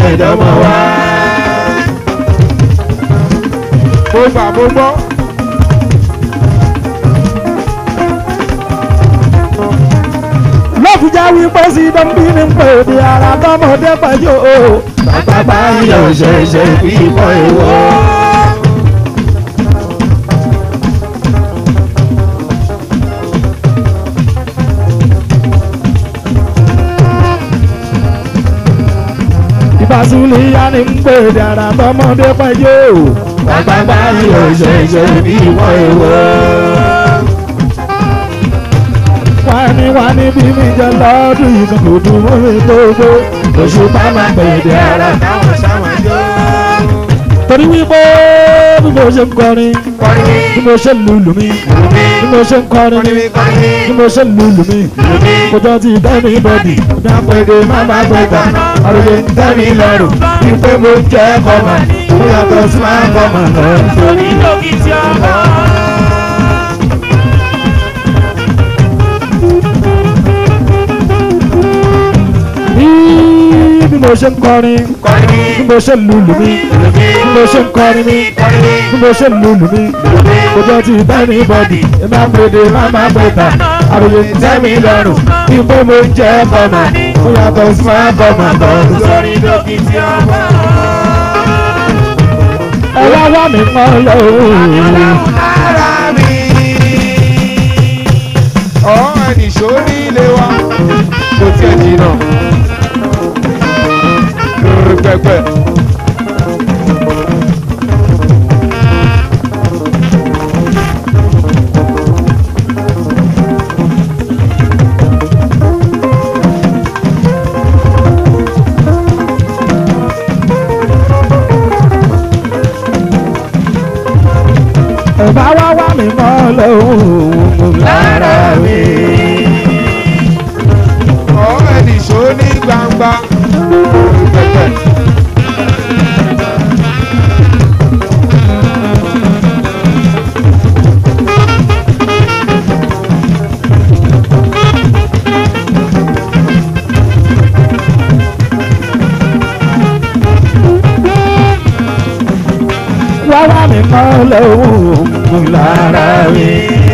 ẹ̀dọ́mọ wá. mo gbà mo gbọ́. lọ́fíjà wípé sí dọ́mbí ní pé òde ara tọmọdé pẹ̀lú o. bàbá yóò ṣẹ̀ṣẹ̀ fi ìbọn ìwọ. ìbásílẹ̀ yá ní pé òde ara tọmọdé pẹ̀lú o. bàbá yóò ṣẹ̀ṣẹ̀ fi ìbọn ìwọ. wá ní wá ní bí mi jẹ lọ́dún yìí kan kò dùn mọ́ mi gbogbo. òṣùpá máa gbèdé ara táwọn sáwọn jó. torí wípé bí mo ṣe ń kọrin kọrin bí mo ṣe ń lùlù mi bí mo ṣe ń kọrin kọrin mi kọrin bí mo ṣe ń lùlù mi kò jọ ti tẹ́mi bọ́dì ní àpèdè má bá gbẹ̀gbà àròyé ń tẹ́mi lọ́rùn wípé mo jẹ́ kọ́mà mo yàtọ̀ sí máa kọ́mà lọ. Torí lókìtì ọmọ. bí bí mo ṣe ń kọrin kọrin bí mo ṣe ń lùlù mi bí mo ṣe ń kọrin mi bí mo ṣe ń lùlù mi kò jọ ti tẹ́mi bọ́dì ní àpèdè má bá gbẹ̀gbà àròyé ń tẹ́mi lọ́rùn wípé mo jẹ́ kọ́mà mo yàtọ̀ sí máa kọ́mà lọ. Torí lókìtì ọmọ. ẹ wá wá mi kọ́ lọ́wọ́. ara mi. ọ̀hún ẹnì ṣó ní ilé wa kò tiẹ̀ jìnnà. pẹpẹ. ẹ bá wá wá mi kọ́ lọ́wọ́. lára mi. ọ̀hún ẹnì ṣó ní gbangba. pẹpẹ. wá wá mi kọ́ lọ́wọ́. lára mi.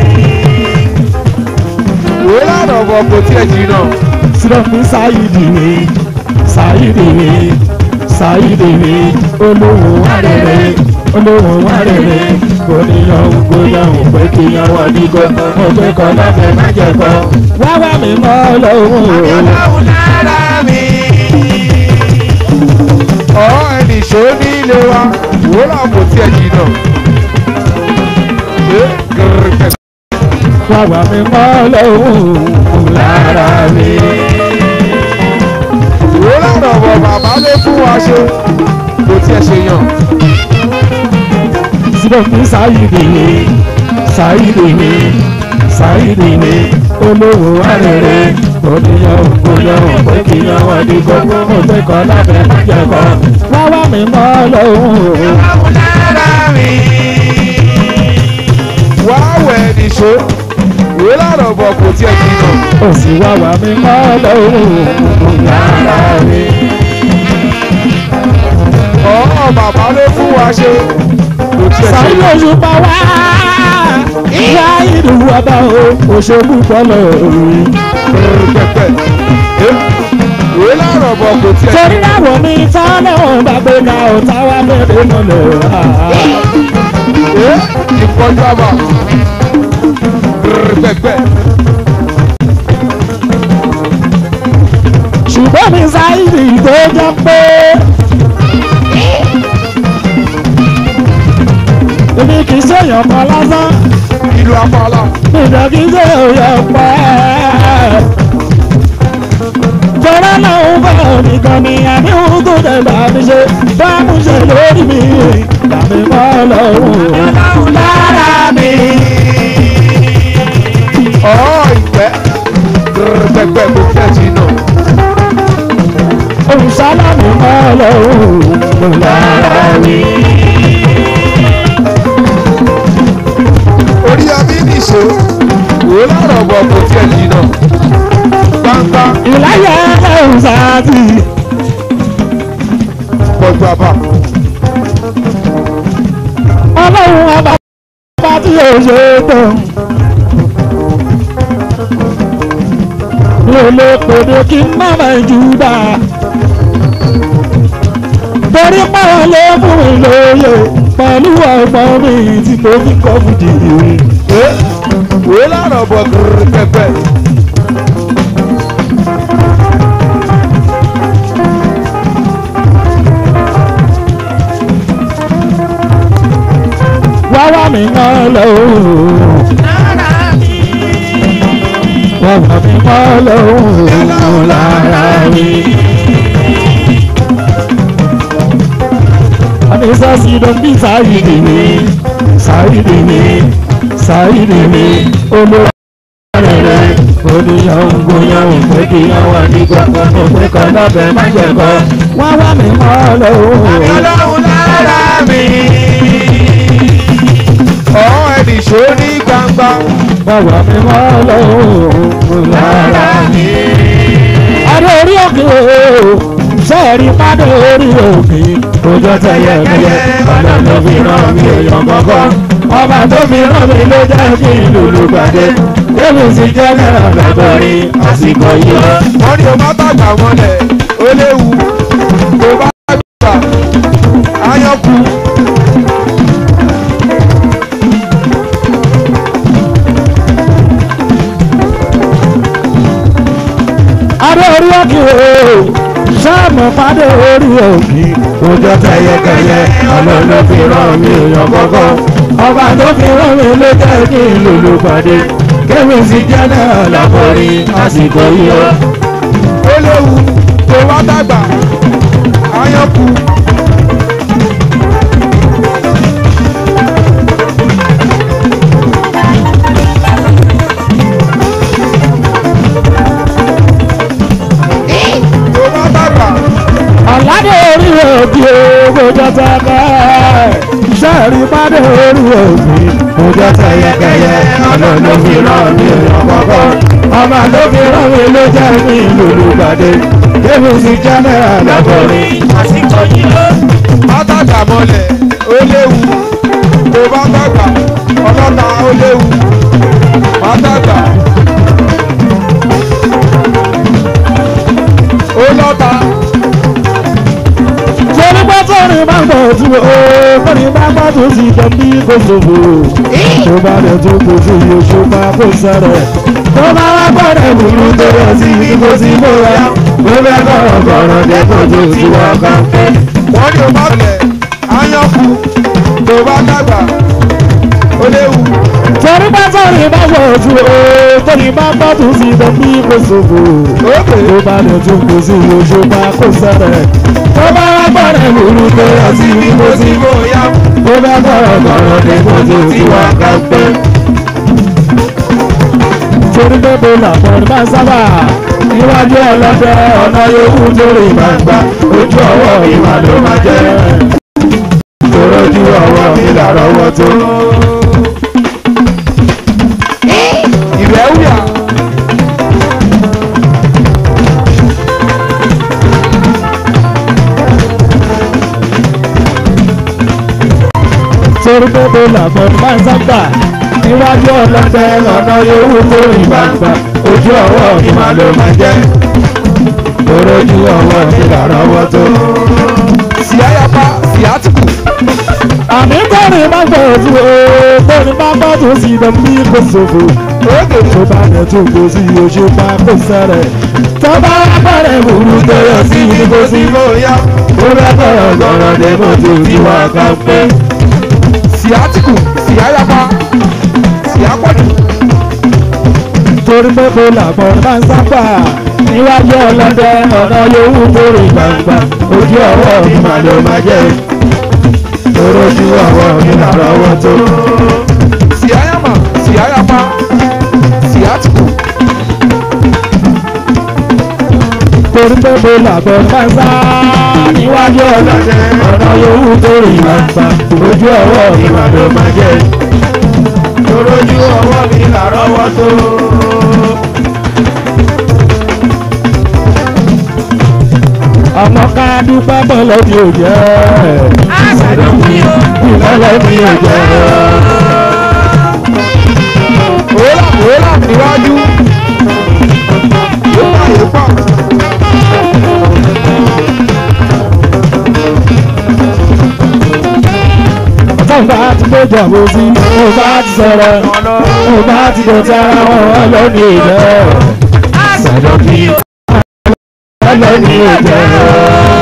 wò ó lànà bọ̀ kò tiẹ̀ jìnnà. sírọ́pù sáyidì mi sáyidì mi sáyidì mi olówó arẹrẹ olówó arẹrẹ kò níyàn kò yàn pé kí yan wà ní kò mo pé kọ́ lọ́fẹ̀ẹ́ má jẹ kọ́. wá wá mi kọ́ lọ́wọ́. Ọlọ́run lára mi. Ọ̀ọ́ ẹnì ṣó ní ilé wa, wò ó kò tiẹ̀ jìnnà. Ṣé gẹ̀rẹ́gẹ̀? wá wá mi kọ́ lọ́wọ́. lára mi. Wò ó lànà bọ̀ bàbá ló fún wa ṣe, kò tiẹ̀ ṣe yàn. sírọ́pù sáyidì mi sáyidì mi sáyidì mi olówó arẹrẹ kò níyàn kò yàn pé kí yan wà ní kò mo pé kọ́ lọ́fẹ̀ẹ́ má jẹ kọ́. wá wá mi kọ́ lọ́wọ́. Ọlọ́run lára mi. Wá wẹ̀ ẹnì ṣó, wò ó lànà bọ̀ kò tiẹ̀ jìnnà. ó sì wá wá mi kọ́ lọ́wọ́ lára mi. Ọ̀ọ́ bàbá ló fún wa ṣe, kò tiẹ̀ ṣe sáré yàn. oṣù pa wá wá ìlú ọba o òṣèlú bọ́lọ̀ òòrùn. pẹpẹ wò ó lànà bọ̀ kò tiẹ̀ torí àwọn mi tọ́lẹ̀ wọn bá gbé ka ọ̀tá wa bẹ̀rẹ̀ mọ́lẹ̀ ẹ ìfọjú àbá pẹpẹ ṣùgbọ́n mi sáyidì tó jẹ́ pé èmi kì í ṣèyàn kan lásán ìlú apala nígbà kì í ṣèyàn pẹ́. jọ̀rọ̀ náà ń bọ̀ nìkan ni àdéhùn tó dẹ̀ bá mi ṣe bá mi ṣe lórí mi tàbí mọ́ lọ́rùn. Ọlọ́run lára mi. ọ ìpẹ pẹpẹ kò tiẹ̀ jìnnà Olùsálámù mọ́ lọ́rùn lára mi. orí ọbí nìṣó wò ó lànà bọ̀ kò tiẹ̀ jìnnà gbangba Ìláyà ẹ̀rùn sáàtì. bàbá. ọlọ́run ọba bá tí yóò ṣe é tán. mi ò lè pèdè kí n má máa jù dá. torí pàrọ̀ ló fún mi lóye pẹ̀lú ọgbọ́n mi tí mo fi kọ́ fìdí. ẹ wòó lárọ̀ bọ̀ kúrú pẹpẹ. wá wá mi kán lọ lára mi. wá wá mi kán lọ lára mi. Anisa si don bi sáyidi mi sáyidi mi sáyidi mi olórí rẹ̀ oníyàwó gbóyàwó pé kí àwọn àdìgbò kan tó pé kan lábẹ́ má jẹ̀ kọ́. wá wá mi kán lọ. ọlọ́run lára mi. ọ̀hún ẹnì ṣó ní gbangba. bàbá mi máa lọ lára mi. adé orí òkè o sẹ́ẹ̀rì pàdé orí òkè òjò tẹ̀yẹ kẹyẹ ọ̀nà tó fi ràn mí èèyàn kọ̀ọ̀kan ọba tó fi ràn mí ló jẹ́ kí n lùlù gbàdé èmi sì jẹ́ náírà lọ́gọ́rin àsìkò yìí. wọ́n ní o má tàgbà mọ́lẹ̀ ó léwu tó bá gbà áyọ̀kú. adé orí òkè o sáàmù pàdé orí òkè òjò tẹ̀yẹ kẹyẹ ọ̀nà ló fi ràn mí èèyàn kọ̀ọ̀kan ọba tó fi rán mi ló jẹ́ kí n lùlù pàdé kémi sì jẹ́ náà lọ́kọ̀ọ́rin àsìkò yìí o. ó léwu tó bá dàgbà áyọ̀kú. tó bá dàgbà ọ̀làdé orí òkè òjò tẹ̀kẹ́ sẹ́ẹ̀rì pàdé orí òkè òjò tẹ̀yẹkẹyẹ ọ̀nà ló fi rán mi èèyàn kọ̀ọ̀kan ọba tó fi rán mi ló jẹ́ kí n lùlù pàdé kémi sì jẹ́ náà lọ́kọ̀ọ́rin. àsìkò yìí ó. má dàgbà mọ́lẹ̀ ó léwu tó bá dàgbà ọlọ́ta ó léwu má dàgbà ó lọ́ta torí pé tóní bá ń bọ̀ tí o tóní bá ń bọ̀ tó sì tẹ̀ bí kò ṣòfò tó bá rẹ̀ tó kò sí oṣù bá kò sẹ̀rẹ̀ tó bá wá gbọ́dọ̀ burú tó rẹ̀ sí ibi kò sí bóyá ó fẹ́ kọ̀rọ̀ kọ̀rọ̀ dé kò tó sí wọ́n kan pé. wọ́n ní o má lẹ̀ áyọ̀kú tó bá dàgbà ó léwu torí pé tóní bá ń bọ̀ tí o tóní bá ń bọ̀ tó sì tẹ̀ bí kò ṣòfò ókè tó bá rẹ̀ tó kò sí oṣù bá kò sẹ̀rẹ̀ tó bá wá gbọ́dọ̀ burú tó rẹ̀ sí ibi kò sí bóyá ó fẹ́ kọ̀rọ̀ kọ̀rọ̀ dé kò tó sí wọ́n kan pé torí pé mo làbọ̀ ní máa sábà níwájú ọlọ́dẹ ọ̀nà yòówù torí gbangba ojú ọwọ́ ìwà ló máa jẹ́ torí ojú ọwọ́ mi làrọ̀ wọ́ tó. ìrẹ́ wíyà torí pé mo làbọ̀ ní máa sábà níwájú ọlọ́dẹ ọ̀nà yòówù torí gbangba ojú ọwọ́ ìwà ló máa jẹ́ torí ojú ọwọ́ mi làrọ̀ wọ́ tó. síáyapa síátìkù àmì tọ́ni bá gbọ́ ojú o tọ́ni bá gbọ́ tó sì dán bí kò ṣòfò. ókè tó bá yẹ tó kò sí oṣù bá kò sẹ́rẹ̀. tó bá bẹ̀rẹ̀ burú tó yọ sí ibi kò sí bóyá ó bẹ́ bẹ̀rẹ̀ gbọ́rọ̀ dé mọ́ tó ti wá ká pé. síátìkù síáyapa síápọ̀jù torí pé kò làbọ̀ bá ń sábà níwájú ọlọ́dẹ ọ̀nà yòówù torí gbangba ojú ọwọ́ mi mà ló máa jẹ́ torí ojú ọwọ́ mi là lọ́wọ́ tó. síáyàmà síáyapa síátìkù torí pé kò làbọ̀ bá ń sá níwájú ọlọ́dẹ ọ̀nà yòówù torí gbangba ojú ọwọ́ mi mà ló máa jẹ́ torí ojú ọwọ́ mi là lọ́wọ́ tó. àmọ́ ká dúpẹ́ bọ́lọ́ mi ò jẹ́ àṣàdọ̀ mi o. ìbọ́lọ́ mi ò jẹ́ òwúrọ̀ òwúrọ̀ níwájú yóò yóò pọ̀ ọ̀tọ̀ bá ti gbójú àbòsí mo bá ti sọ̀rọ̀ mo bá ti dọ̀tí ara wọn ọlọ́ni ìjẹ́ àṣàdọ̀ mi o. ọlọ́ni ìjẹ́